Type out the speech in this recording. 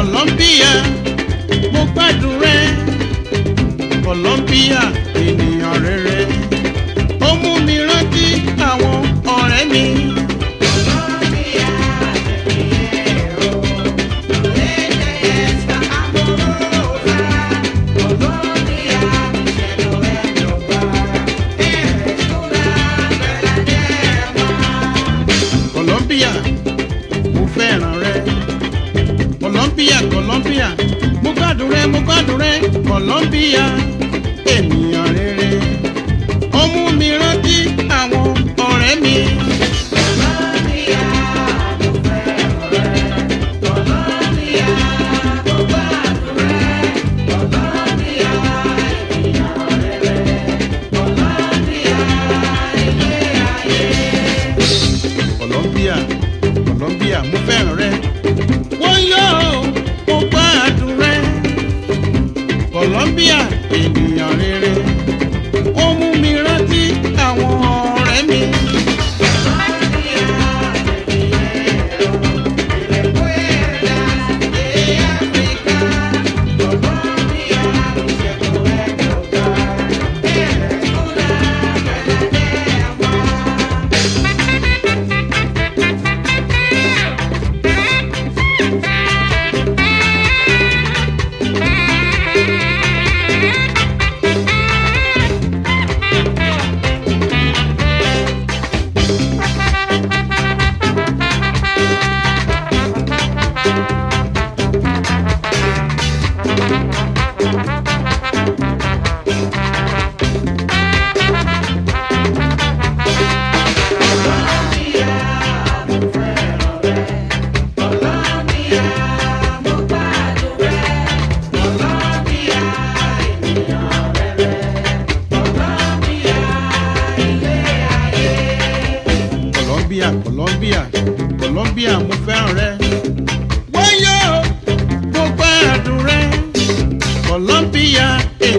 Colombia mo gbádùn rẹ Colombia ènìyàn rere ó mú mi rántí àwọn ọ̀rẹ́ mi. Colombia mo fẹ́ràn rẹ Colombia Colombia mo gbádùn rẹ mo gbádùn rẹ Colombia ènìyàn rere ó mú mi rántí àwọn ọ̀rẹ́ mi. Colombia Colombia mo fẹ́ràn rẹ. wọ́n yóò mo gbádùn rẹ. Colombia ènìyàn rere ó mú mi rántí àwọn ọ̀rẹ́ mi. Colombia Colombia Colombia mo fẹ́ràn rẹ. wọ́n yóò mo gbádùn rẹ. Colombia